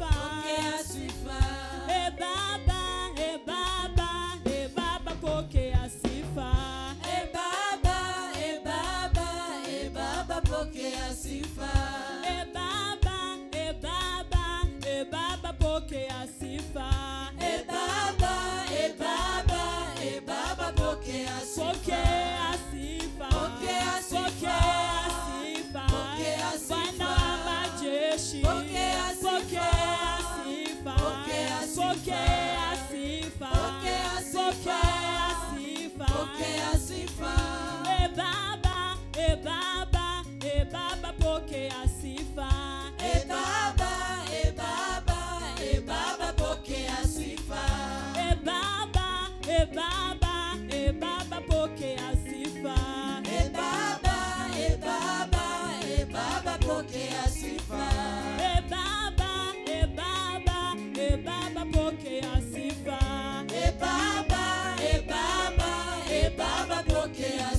sifa. pokea sifa. E Baba, e Baba, e Baba, pokea sifa. E Baba, e Baba, e Baba, pokea sifa. E Baba, e Baba, e Baba, pokea sifa. E Baba, e Baba, e Baba, pokea sifa. Pokea sifa. Pokea sifa. Pokea sifa. Pokea Bwana sifa. wa majeshi. Pokea sifa. Pokea sifa. Pokea sifa. Pokea sifa. Pokea sifa. Pokea sifa. Pokea sifa. E Baba, e Baba, e Baba, pokea sifa. E Baba, e Baba, e Baba, pokea sifa. E Baba, e Baba, e Baba, pokea sifa. E Baba, e Baba, e Baba, pokea sifa. E Baba, e Baba, e Baba, pokea sifa. E Baba, e Baba, e Baba, pokea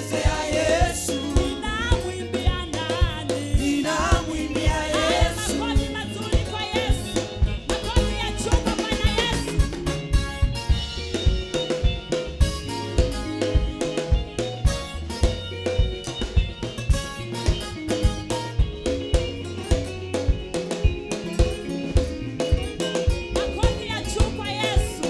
Namchezea Yesu, ninamwimbia nani? ninamwimbia Haya Yesu. makofi mazuri kwa Yesu. Makofi ya chuma Bwana Yesu. Makofi ya juu kwa Yesu.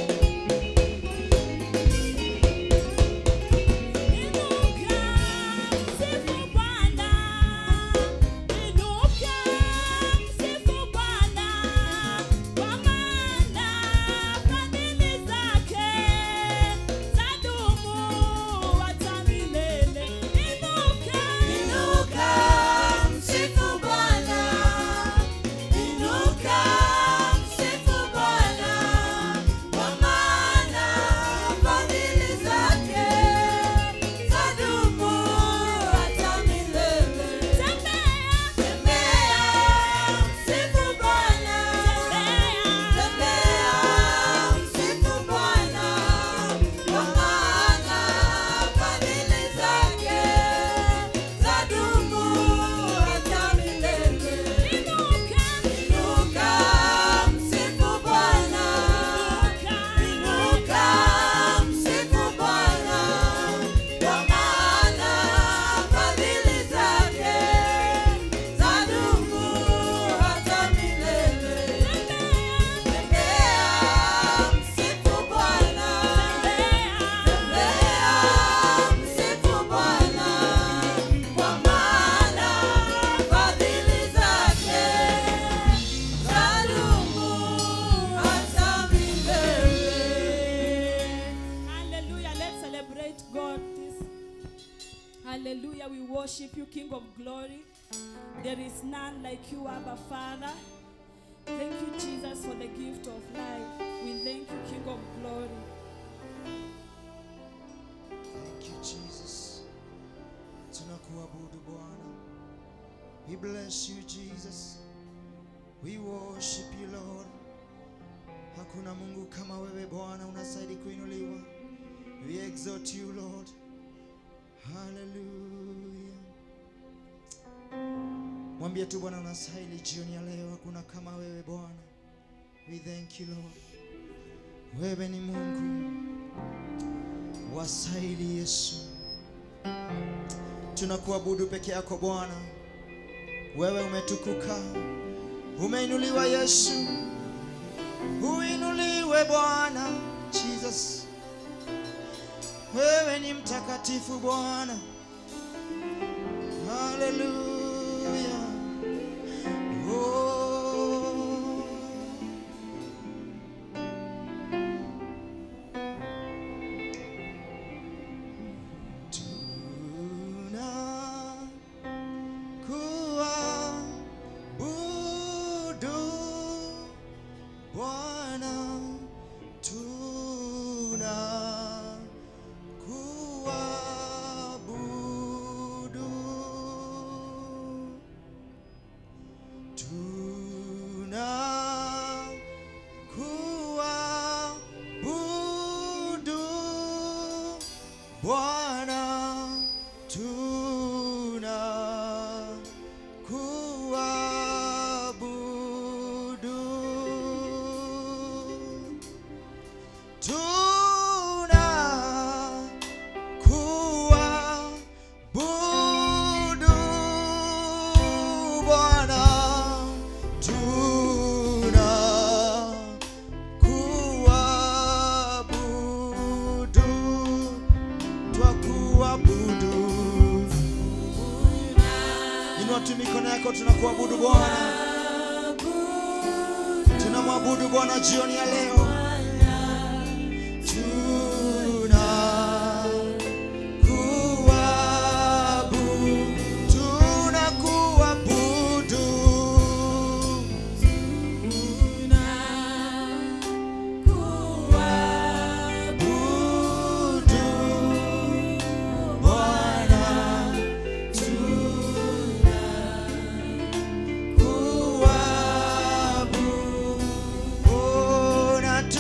Inuka, msifu Bwana. Inuka, msifu Bwana. Kwa maana fadhili zake zadumu hata milele. Inuka, Inuka, msifu Bwana. Inuka, msifu Bwana. Kwa maana fadhili zake zadumu hata milele. tembea, Tembea, msifu Bwana. tembea. Tembea, msifu Bwana. Kwa maana fadhili zake zadumu hata milele. Inuka, Inuka, msifu Bwana. Inuka, msifu Bwana. Kwa maana fadhili zake zadumu hata milele. Tembea, msifu Bwana. Tembea, msifu Bwana. Kwa maana fadhili zake zadumu hata milele. Hallelujah. Let's celebrate God. This. Hallelujah. We worship you, King of glory. There is none like you, Abba Father. Thank you, Jesus, for the gift of life. We thank you, King of glory. Thank you, Jesus. Tunakuabudu Bwana. We bless you, Jesus. We worship you, Lord. Hakuna Mungu kama wewe Bwana, unastahili kuinuliwa. We exalt you, Lord. Hallelujah. Mwambie tu Bwana unastahili jioni ya leo. Hakuna kama wewe Bwana. We thank you, Lord. Wewe ni Mungu wastahili Yesu. Tunakuabudu peke yako Bwana, wewe umetukuka, umeinuliwa Yesu, uinuliwe Bwana Jesus. Wewe ni mtakatifu Bwana, haleluya. Oh. Tuna kuabudu Bwana, tuna kuabudu, tuna kuabudu Bwana tuna kuabudu, tuna kuabudu Bwana, tuna kuabudu twakuabudu. Inua tu mikono yako, tunakuabudu Bwana, tunamwabudu Bwana jioni ya leo. Tuna kuabudu, tunakuabudu. Abudu Bwana, tuna kuabudu, oh, na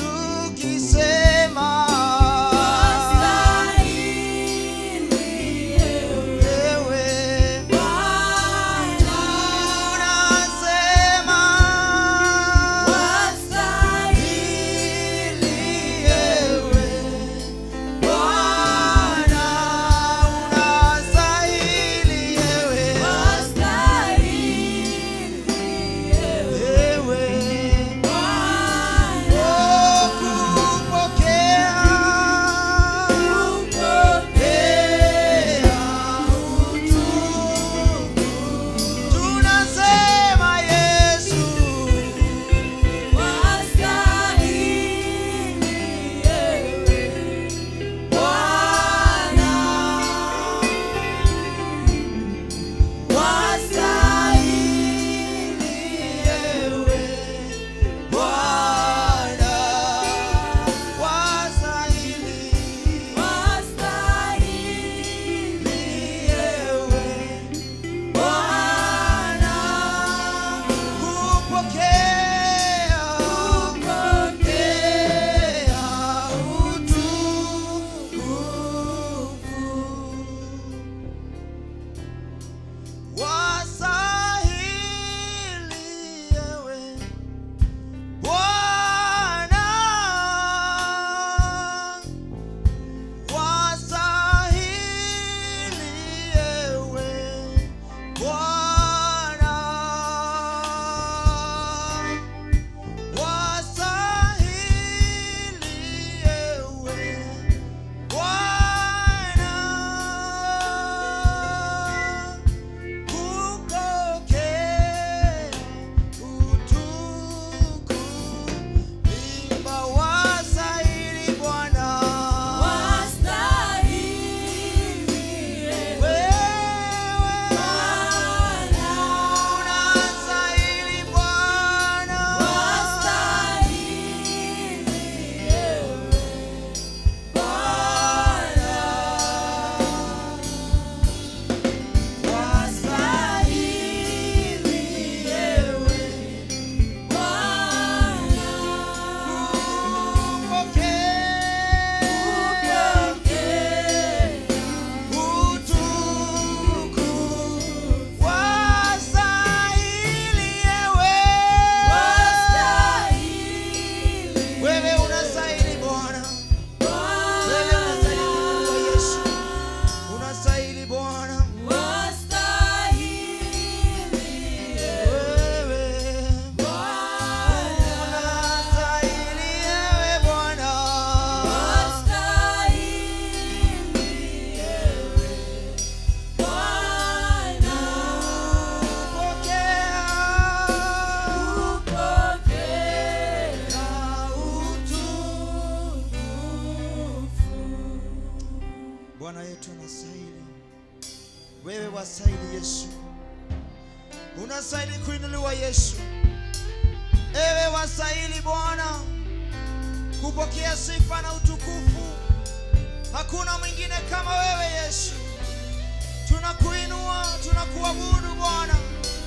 unastahili, wewe wastahili Yesu, unastahili kuinuliwa Yesu, ewe wastahili Bwana kupokea sifa na utukufu. Hakuna mwingine kama wewe Yesu, tunakuinua, tunakuabudu Bwana,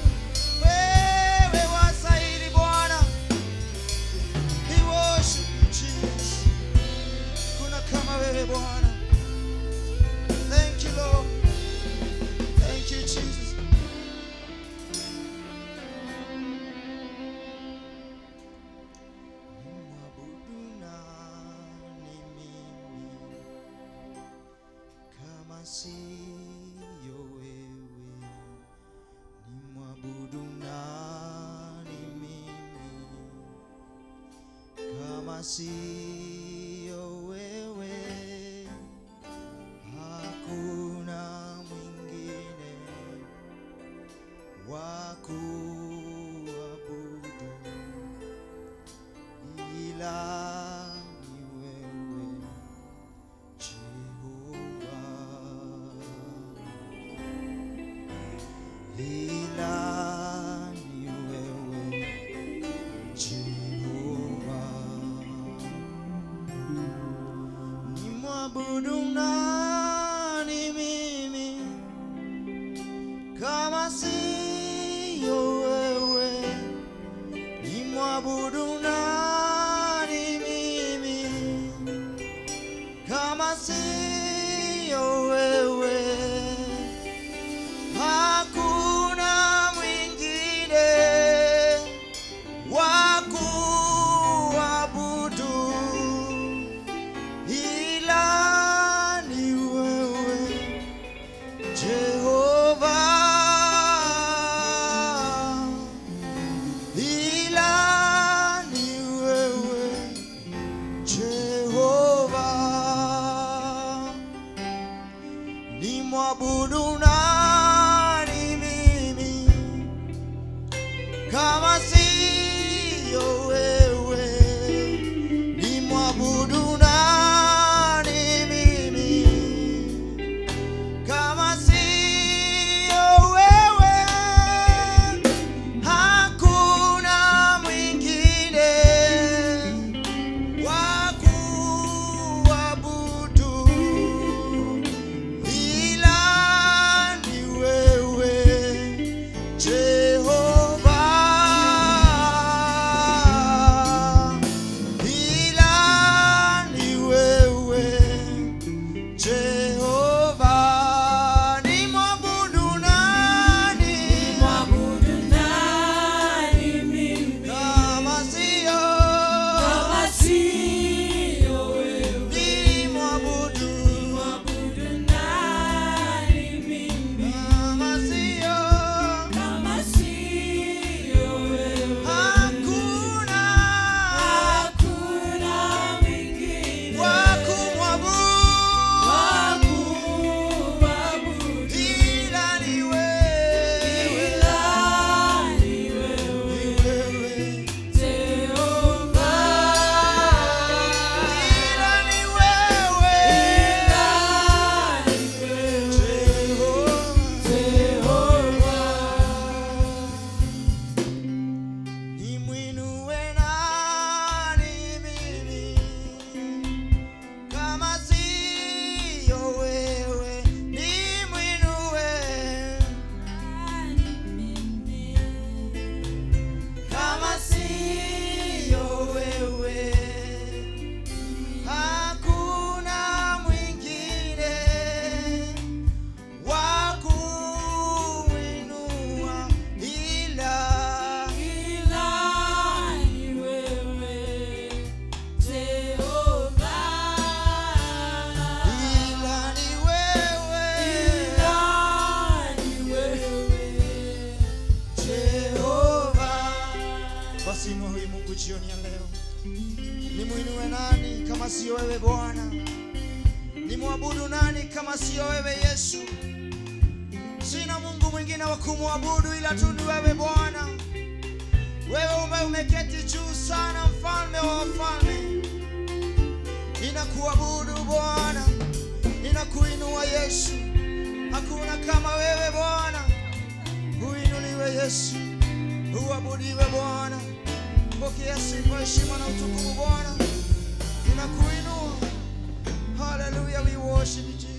wewe wastahili Bwana. We worship you, Jesus. Kuna kama wewe Bwana. Thank you, Lord. Thank you, Jesus. Nimwabudu nani mimi kama siyo wewe? Nimwabudu nani mimi kama siyo wewe? Hakuna mwingine wa kuabudu ila ni wewe Jehova, ila ni wewe Jehova. Nimwabudu nani mimi kama siyo wewe? Nimwabudu nani mimi kama siyo wewe? Hakuna mwingine wa kuabudu ila ni wewe Jehova, ila ni wewe Jehova, ni mwabudu nani mimi kama siyo wewe? Ni mwabudu nani mimi kama siyo wewe? Hakuna mwingine wa kuabudu ila ni wewe Jehova, ila ni wewe Jehova, ni mwabudu nani Mwabudu nani mimi kama siyo kama siyo wewe? ni mwabudu Mwabudu nani mimi kama siyo kama siyo wewe? hakuna Hakuna mwingine wa kumwabudu wa kuabudu ila ni wewe, ila ni ni wewe wewe Jehova. ila ni wewe Ila ni wewe Jehova. Jehova. Nimwinue nani mimi kama siyo wewe? Nimwinue kama siyo wewe, hakuna mwingine wa kuinua ila Ila ni wewe Jehova. ila ni wewe Ila ni wewe Jehova. Basi inua huyu Mungu jioni ya leo, nimwinue nani kama siyo wewe Bwana? Nimwabudu nani kama siyo wewe Yesu? Sina Mungu mwingine wa kumwabudu ila tu ni wewe Bwana. Wewe ume umeketi juu sana, mfalme wa wafalme. Ninakuabudu Bwana, nina tunakuinua Yesu, hakuna kama wewe Bwana. Uinuliwe Yesu, uabudiwe Bwana. Pokea sifa, heshima na utukufu Bwana, tunakuinua. Hallelujah, we worship you Jesus.